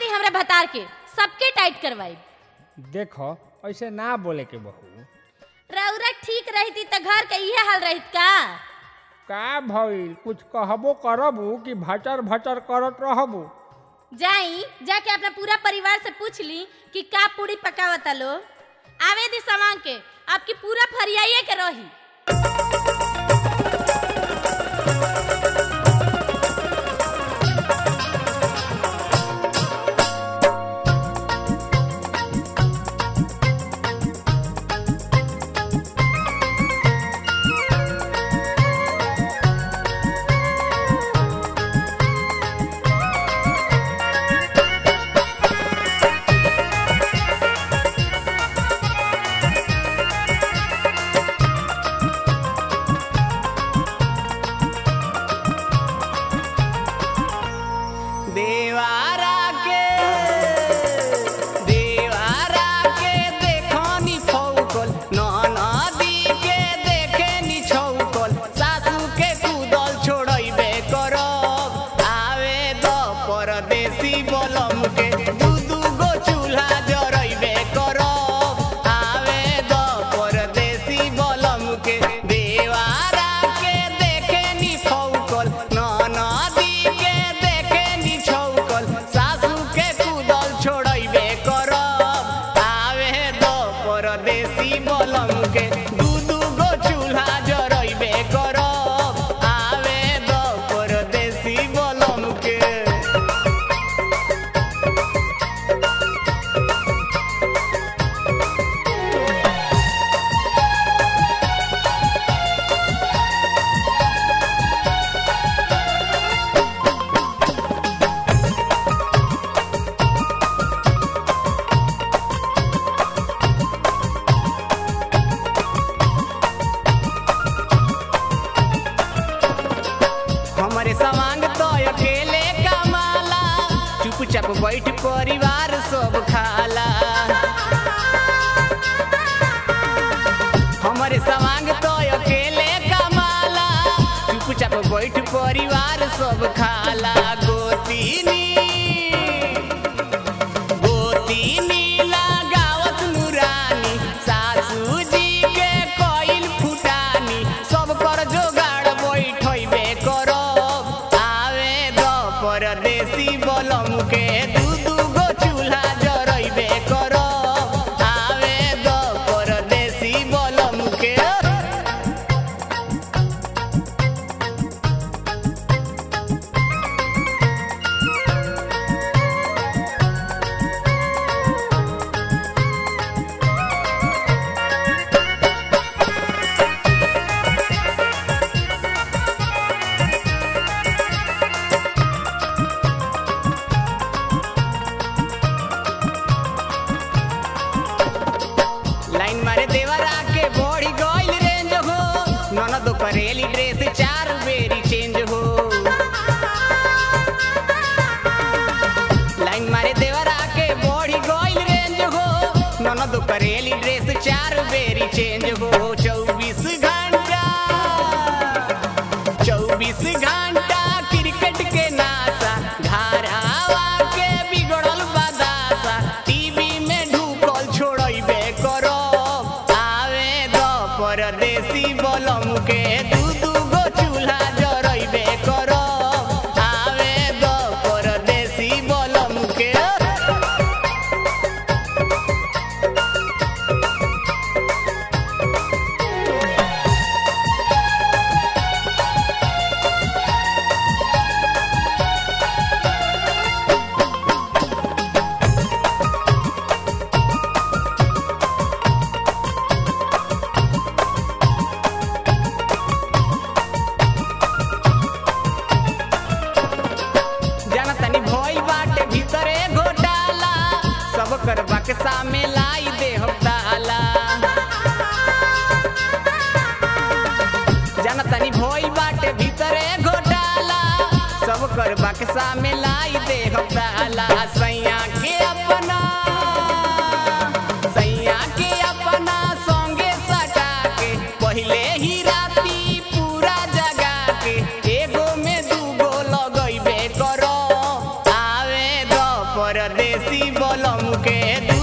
दी हमरा भतार के सबके टाइट करवाई देखो ऐसे ना बोले के बहू रौरा ठीक रहती त घर के इहे हाल रहित का का भइल कुछ कहबो करबू कि भचर भचर करत रहबू जाई जाके अपना पूरा परिवार से पूछ ली कि का पूरी पकावता लो आवे दी सामान के आपकी पूरा फरियाइए के रही देवारा के देवारा के देखनी फौकल ननदी के देखेनी छौकल सासू के कूदल छोड़ैबे करब आवे द परदेसी बलम के दू दू गो चूल्हा जरैबे करब आवे द परदेसी बलम के देवारा के देखेनी फौकल ननदी के देखेनी छौकल सासू के कूदल छोड़ैबे करब आवे द परदेसी बलम के दू दू गो चूल्हा जरैबे करब आवे द परदेसी बलम के हमरे सवांग तो अकेले कमाला चुपचाप बैठ परिवार सब खाला हमरे सवांग तो अकेले कमाला चुपचाप बैठ परिवार सब खाला गोतीनी गोतीनी लगावत नुरानी सासू जी के कइल फुटानी सब कर जोगाड़ बैठैबे करब आवे द परदेसी बलम के दू दू गो चूल्हा जरैबे करब आवे द परदेसी बलम के लाइन मारे देवरा के बॉडी गइल रेंज हो ननद करेली ड्रेस चार बेरी चेंज हो लाइन मारे देवरा के बॉडी गइल रेंज हो ननद करेली ड्रेस चार बेरी चेंज हो चौबीस घंटा चौबीस घंटा क्रिकेट के नासा धारावा के बिगड़ल बदासा टीवी में ढुकल छोड़ैबे करब आवे द परदेसी बलम के दू दू गो चूल्हा जरैबे करब आवे द परदेसी बलम के जाना तनी भइल बाटे भीतरे घोटाला सब कर बक्सा में लाई दे हम ताला जाना तनी भइल बाटे भीतरे घोटाला सब कर बक्सा में लाई दे हम ताला सैया के अपना सैया के अपना संगे सटा के पहिले ही राती पूरा जगा के एगो में दूगो लगैबे करो आवे द परदेसी बलम के